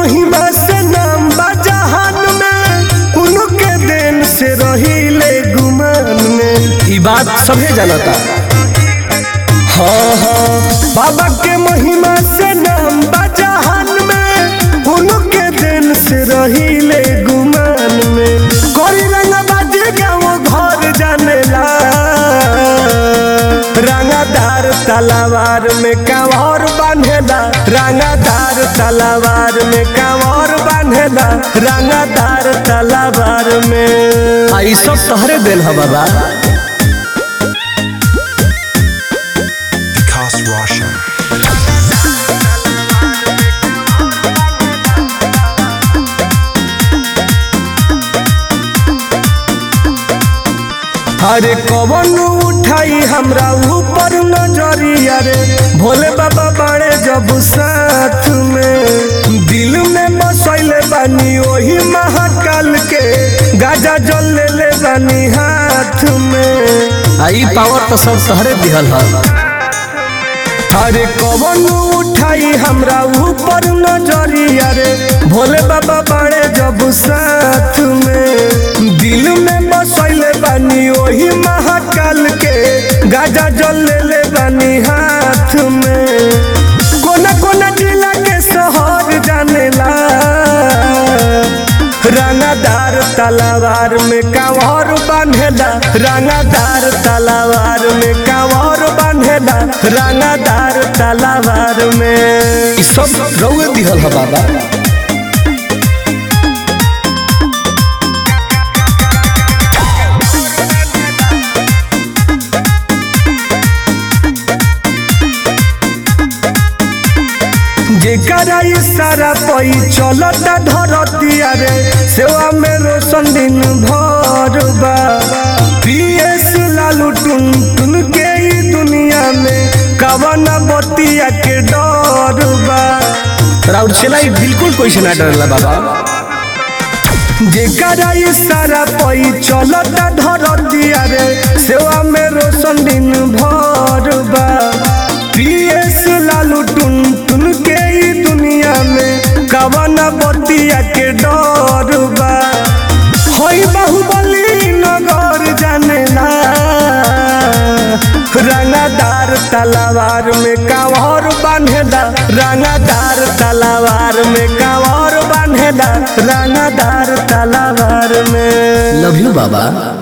महिमा से नाम बा जहान में उनके देन से रहिले गुमान में ई बात सभे जानता हाँ हाँ बाबा के महिमा से नाम बा जहान में उनके देन से रहिले गुमान में कोई रंग बाजे गाँव घर जानेला रंगदार तलवार में कंवर बांधेला रंगदार तलवार में कंवर बांधेला रंगदार तलवार में आई सब तोहरे दिल है बाबा Vikas Roshan. अरे कवन उठाई हमरा ऊपर नजरिया रे भोले बाबा बड़े जब साथ में दिल में बसैले बानी ओही महाकाल के गाजा जल ले ले बानी हाथ में आई पावर तो सब तहरे दिहल है अरे कवन उठाई हमरा ऊपर नजरिया रे भोले बाबा बड़े जब साथ में दिल में बसैले बानी ओही महाकाल के गाजा जल ले ले बानी हाथ में कोना कोना जिला के शहर जानेला रंगदार तलवार में कांवर बांधेला रंगदार तलवार में कांवर बांधेला रंगदार तलवार में ई सब रउए दिहल है बाबा जेकरा इशारा पई चलता धरतिया रे सेवा में रोशन दिन भर बा पीएस लालू टुन टुन के ई दुनिया में कवन बतिया के डर बा राउर चलाई बिल्कुल कोई से ना डरला बाबा जेकरा इशारा पई चलता धरतिया रे सेवा में रोशन दिन भर बा पीएस लालू टुन टुन के ई दुनिया में कवन बतिया के डर बा होई बाहुबली नगर जानेला रंगदार तलवार में कांवर बांधेला रंगदार तलवार में कांवर बांधेला रंगदार तलवार में लव यू बाबा